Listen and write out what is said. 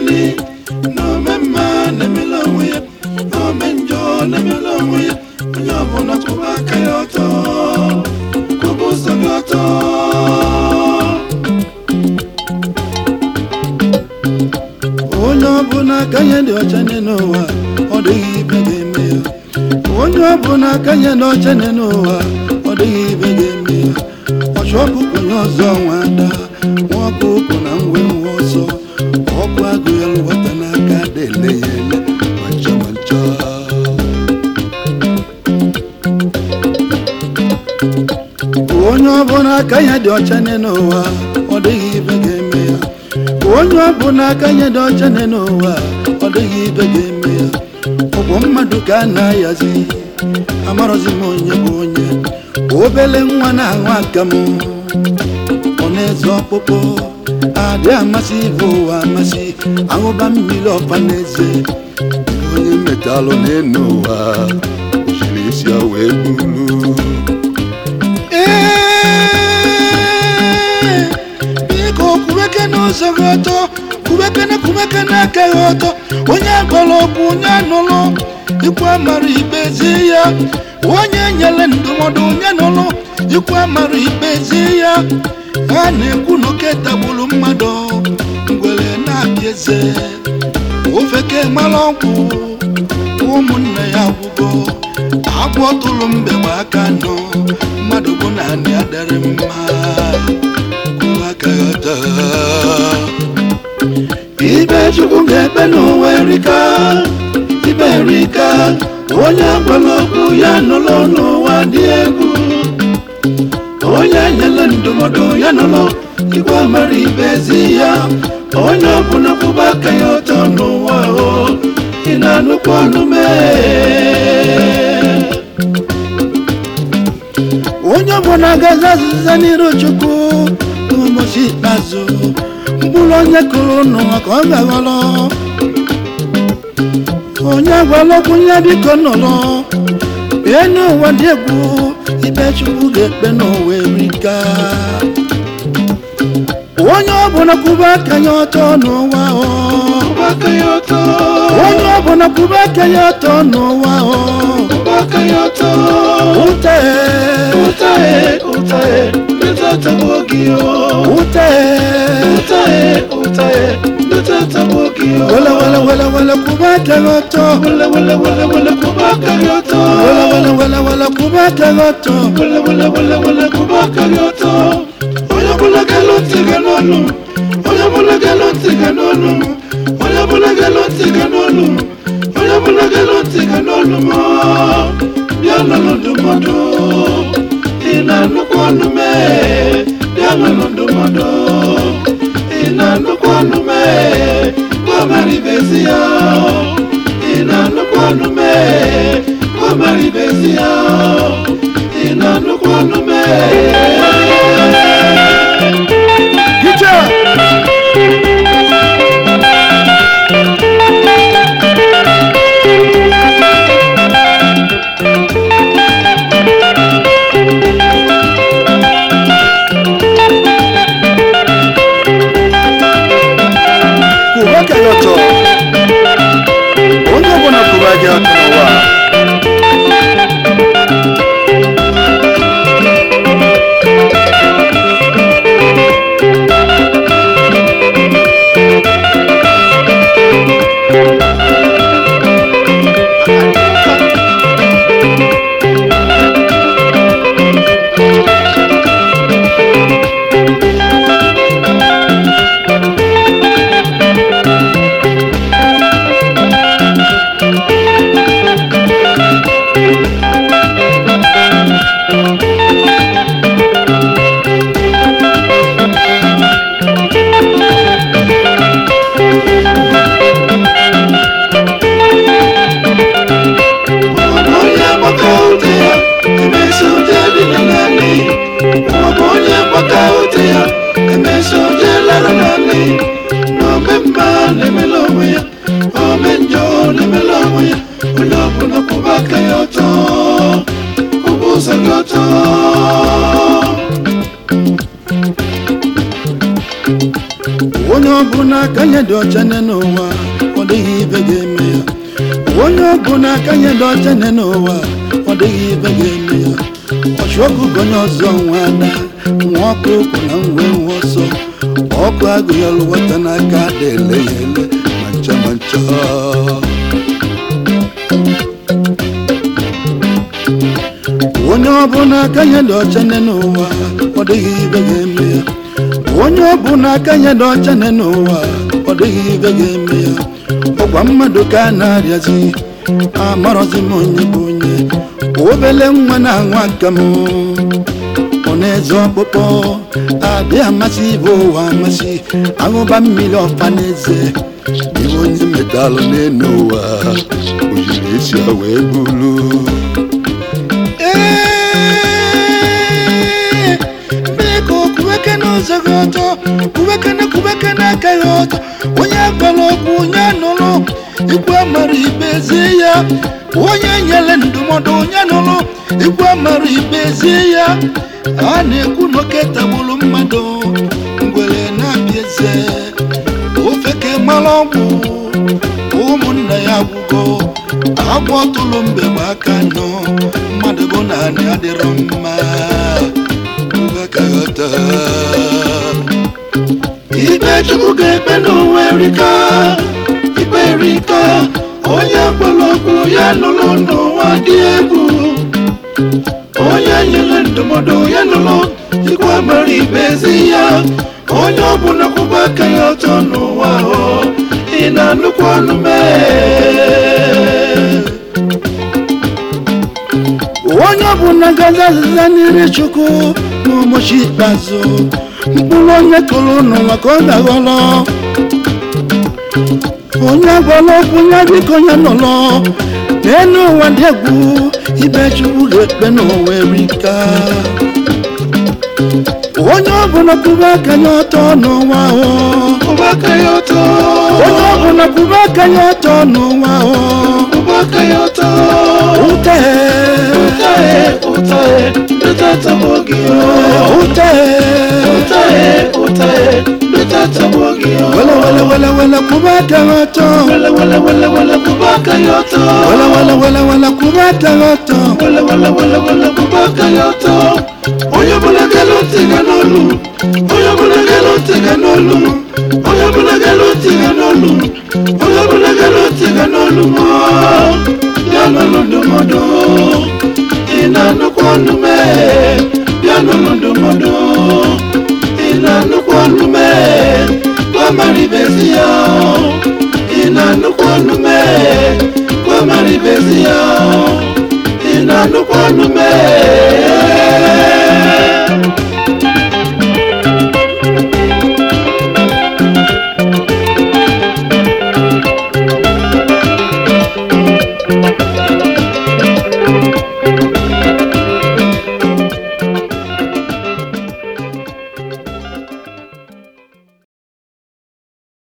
naanị na ome mma na-emela onwe ya na ome njọ na-emela onwe ya onye ọbụla kwụba aka ya ọtọ kwụba ụzọ gị ọtọ onye ọbụla aka ya dị ọcha nye n'ụwa ọ dịghị ibe ga-eme ya onye ọbụla aka ya dị ọcha nye n'ụwa ọ dịghị ibe ga-eme ya ọchụ ọkụkọ onye ọzọ nwa ada nwa ọkụkọ na nwe nwa ọzọ ọkụ agụ ya lụwata n'aka dele ya ele mancha mancha onye ọbụla aka ya dị ọcha nye n'ụwa ọ dịghị ibe ga-eme ya onye ọbụla aka ya dị ọcha nye n'ụwa ọ dịghị ibe ga-eme ya ọgwụ mmadụ ka a na-ayazi amarọzi m onye bụ onye obele nwa na-aṅụ akamụ ọ na-eze ọkpụkpụ adị amasị ibe ụwa amasị aṅụba mmiri ọfa na-eze onye metalụ n'enu ụwa jiri isi ya wee gburu Ee, biko kubeke n'ụzọ gị ọtọ kubekene kubekene aka gị ọtọ onye gwara okwu onye nụrụ ikwu amara ikpe zie ya onye nyere ndụmọdụ onye nụrụ ikwu amara ikpe zie ya ha na-ekwu na oke tagburu mmadụ ngwere na-abịa eze ofeke mara ọgwụ ụmụnne ya gwụgo agwọ tụrụ mbe gba aka nọ mmadụ bụ naanị adịrị mma kwụwa aka ya ọtọ. ibe chukwu ga-ekpe n'ụwa erika ibe erika onye gwara okwu ya nụrụ n'ụwa dị egwu onye nyere ndụmọdụ ya nụrụ igwe mara ibe ezi ya onye ọbụla kwụba aka ya ọtọ n'ụwa o ị na-anụkwa ọnụ mee onye ọbụla agaghị azịza n'iru chukwu n'ụbọchị ikpeazụ mkpụrụ onye kụrụ n'ụwa ka ọ ga-aghọrọ onye gwara okwu ya biko nọrọ bie n'ụwa dị egwu ikpe chukwu ga-ekpe n'ụwa erika onye ọbụla kwụba aka ya ọtọ n'ụwa o onye ọbụla kwụba aka ya ọtọ n'ụwa o ute ute wele wele wele wele kwụba aka ya ọtọ wele wele wele wele kwụba aka ya ọtọ onye ọbụla ga-alụ ntị gị n'ọnụ onye ọbụla ga-alụ ntị gị n'ọnụ onye ọbụla ga-alụ ntị gị n'ọnụ onye ọbụla ga-alụ ntị gị n'ọnụ ma bịa nụrụ ndụmọdụ ị na-anụkwa ọnụ mee bịa nụrụ ndụmọdụ ị na-anụkwa ọnụ mee gwa mara ibezi ya ị na-anụkwa ọnụ mee gwa mara ibezi ya ị na-anụkwa ọnụ mee Gicha! Kwụba aka ya ọtọ onye ọbụla kwụba gị aka n'ụwa onye ọbụla aka nye dị ọcha nne n'ụwa ọ dịghị ibe ga-eme ya onye ọbụla aka nye dị ọcha nne n'ụwa ọ dịghị ibe ga-eme ya ọchụ ọkụkọ onye ọzọ nwa ada nwa ọkụ okwu na nwe nwe ọsọ ọkụ agụ ya lụwata n'aka ada ele ya ele ma ncha ma ncha onye ọbụla aka nye dị ọcha nne n'ụwa ọ dịghị ibe ga-eme ya onye ọbụla aka nye dị ọcha nne n'ụwa ọ dịghị ibe ga-eme ya ọkwa mmadụ ka a na-arịazi amarọzi m onye bụ onye obele nwa na-anwa aka m ọ na-eze ọkpụkpọ adị amasị ibe ụwa amasị aṅụba mmiri ọfa n'eze ibe onye metalụ n'elu ụwa o jiri esi ya wee bulu Ee, biko kubeke n'ụzọ gị ọtọ kubekene kubekene aka gị ọtọ onye gwara okwu onye nụrụ ikwe mara ikpe zie ya onye nyere ndụmọdụ onye nụrụ ikwe mara ikpe zie ya a na-ekwu n'oke tagburu mmadụ ngwere na-abịa eze ofeke mara ọgwụ ụmụnna ya gwụgo agwọ tụrụ mgbe ma aka nọ mmadụ bụ naanị adịrọ mma ngakọta ikpe chukwu ga-ekpe n'ụwa erika ikpe erika onye gwara okwu ya nụrụ n'ụwa dị egwu onye nyere ndụmọdụ ya nụrụ ikwe mara ikpe ezi ya onye ọbụla kwụba aka ya ọtọ n'ụwa ahụ ị na-anụkwa ọnụ mee onye ọbụla gazi azịza n'ire chukwu n'ụbọchị ikpeazụ mkpụrụ onye kụrụ n'ụwa ka ọ ga-aghọrọ onye gwara okwu ya biko ya nọrọ n'elu ụwa dị egwu ibe chukwu ga-ekpe n'ụwa erika onye ọbụla kwụba aka ya ọtọ n'ụwa ahụ Kwụba aka ya ọtọ. onye ọbụla kwụba aka ya ọtọ n'ụwa ahụ Kwụba aka ya ọtọ. ute Ụtahe, ụtahe, leta tọgbọ gị o. ute Ụtahe, ụtahe, leta tọgbọ gị o. wele wele wele wele kwụba aka ya ọtọ Wele, wele, wele, wele, kwụba aka ya ọtọ. wele wele wele wele kwụba aka ya ọtọ Wele, wele, wele, wele, kwụba aka ya ọtọ. Onye ọbụla gere ntị ga n'olu. Onye ọbụla gere ntị ga n'olu. Onye ọbụla gere ntị ga n'olu. Onye ọbụla gere ntị ga n'olu m. Bịa n'ụlọ ndụmọdụ. Ị na-anụkwa ọnụ mee. Bịa n'ụlọ ndụmọdụ. Ị na-anụkwa ọnụ mee. Gwa mara ibezi ya. Ị na-anụkwa ọnụ mee. Gwa mara ibezi ya. Ị na-anụkwa ọnụ mee.